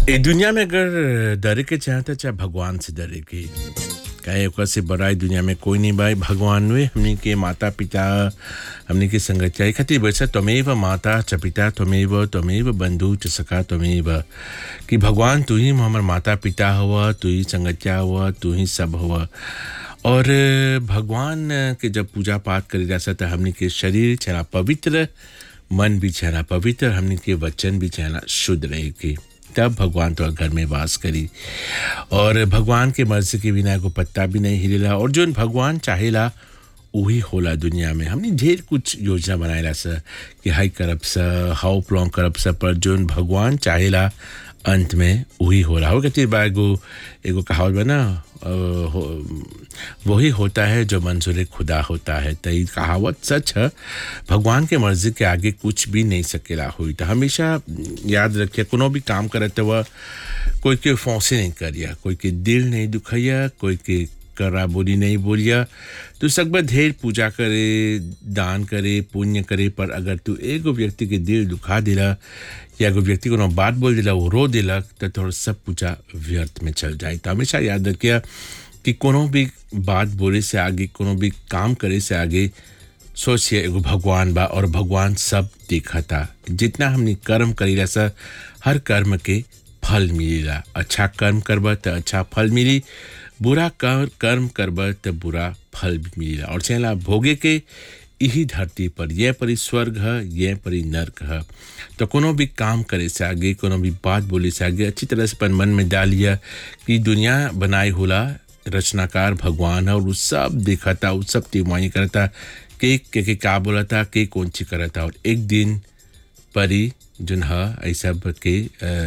ए दुनिया में अगर डरे के चाहता चाहे भगवान से डरे के काहे ओकर से बड़ा ई दुनिया में कोई नहीं भाई भगवान वे हमनी के माता पिता हमनी के संगतिया खातिर वैसा त्वमेव माता च पिता त्वमेव त्वमेव बंधु च सखा त्वमेव कि भगवान तू ही हमर माता पिता हुआ तू ही संगतिया हुआ तू ही सब हुआ और भगवान के जब पूजा पाठ करी जा सकता हमनी के शरीर छना पवित्र मन भी छना पवित्र हमनी के वचन भी छना शुद्ध रहे के तब भगवान तो घर में वास करी और भगवान के मर्जी के बिना को पत्ता भी नहीं हिलेला और जो भगवान चाहेला वही होला दुनिया में हमने ढेर कुछ योजना बनाएला सर कि हाई करब सा हाउ प्लॉन्ग करब सा पर जो भगवान चाहेला अंत में वही हो रहा हो कहती बा एगो एगो कहावत बा ना अ, हो- वही होता है जो मंजूर खुदा होता है तो ये कहावत सच है भगवान के मर्जी के आगे कुछ भी नहीं सकेला हुई तो हमेशा याद रखिए कोनो भी काम करते हुआ कोई के फौसे नहीं करिया कोई के दिल नहीं दुखैया कोई के करा बोली नहीं बोलिया तू सकबर ढेर पूजा करे दान करे पुण्य करे पर अगर तू एगो व्यक्ति के दिल दुखा दिला या एगो व्यक्ति को बात बोल दिला वो रो दिलक तो तोहर सब पूजा व्यर्थ में चल जाए तो हमेशा याद रखिया कि कोनो भी बात बोले से आगे कोनो भी काम करे से आगे सोचिए एगो भगवान बा और भगवान सब देखता जितना हमने कर्म करीला सा हर कर्म के फल मिलेला अच्छा कर्म करब तो अच्छा फल मिली बुरा कर कर्म करब तो बुरा फल भी मिलेला और चला भोगे के यही धरती पर यह परी स्वर्ग है यह परी नर्क है तो कोनो भी काम करे से आगे कोनो भी बात बोले से आगे अच्छी तरह से अपन मन में डालिया कि दुनिया बनाई होला रचनाकार भगवान है और वो सब देखता वो सब तिमाही करता के के के का बोलता के कौन ची करता और एक दिन परी जोन ह ऐ सब के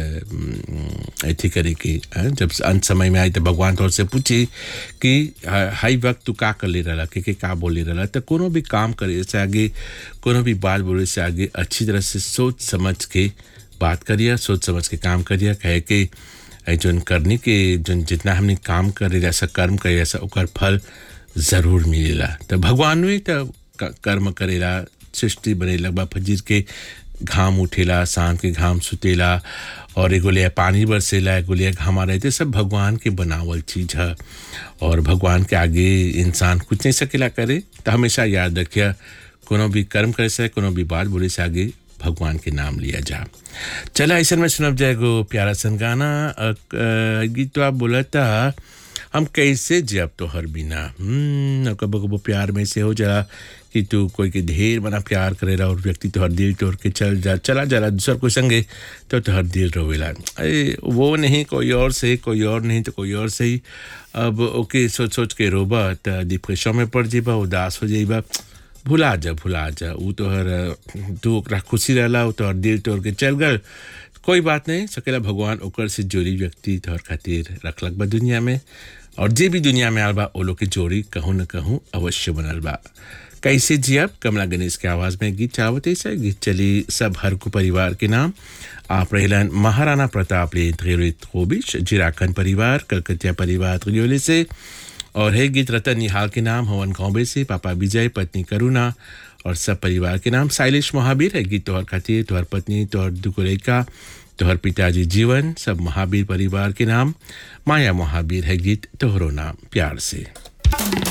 अथी करे के अ, जब अंत समय में आई तो भगवान तौर से पूछी कि ह- हाई वक्त तू का कर ले रहा के के का बोले रहा तो कोनो भी काम करे से आगे कोनो भी बात बोले से आगे अच्छी तरह से सोच समझ के बात करिए सोच समझ के काम करिए कहे कि ऐ जोन करने के जोन जितना हमने काम करे जैसा कर्म करे जैसा ओकर फल जरूर मिलेला तो भगवान भी तो क- कर्म करेला सृष्टि बनेला बा फजीर के घाम उठेला शाम के घाम सुतेला और एगो लिया पानी बरसेला एगो लिया घामा रहते सब भगवान के बनावल चीज है और भगवान के आगे इंसान कुछ नहीं सकेला करे तो हमेशा याद रखिए कोनो भी कर्म करे से कोनो भी बात बोले से आगे भगवान के नाम लिया जा चला ऐसा में सुनब जाएगो प्यारा सन गाना अ, अ, गीत तो आप बोला था हम कैसे जब तो हर बिना हम्म कबो कबो प्यार में से हो जा कि तू कोई के ढेर बना प्यार करेला और व्यक्ति तोहर दिल तोड़ के चल जा चला जाला दूसर कोई संगे तो तोहर दिल रोवेला अरे वो नहीं कोई और से कोई और नहीं तो कोई और से ही अब ओके सोच सोच के रोबा तो डिप्रेशन में पड़ जेबा उदास हो जाइबा भुला जा भुला जा ऊ तोहर तू ओकरा खुशी रहला ऊ तोहर दिल तोड़ के चल गल कोई बात नहीं सकेला भगवान ओकर से जोड़ी व्यक्ति तोहर खातिर रखलक बा दुनिया में और जे भी दुनिया में आल बा ओ लोग के जोड़ी कहूँ न कहूँ अवश्य बनल बा कैसे जियब कमला गणेश के आवाज में गीत चावते से गीत चली सब हर को परिवार के नाम आप रहलन महाराणा प्रताप ले त्रियोलित खोबिश जिराखन परिवार कलकतिया परिवार त्रियोले से और है गीत रतन निहाल के नाम हवन कौबे से पापा विजय पत्नी करुणा और सब परिवार के नाम साइलिश महावीर है गीत तोहर खातिर तोहर पत्नी तोहर दुकुलेका तोहर पिताजी जीवन सब महावीर परिवार के नाम माया महावीर है गीत तोहरो नाम प्यार से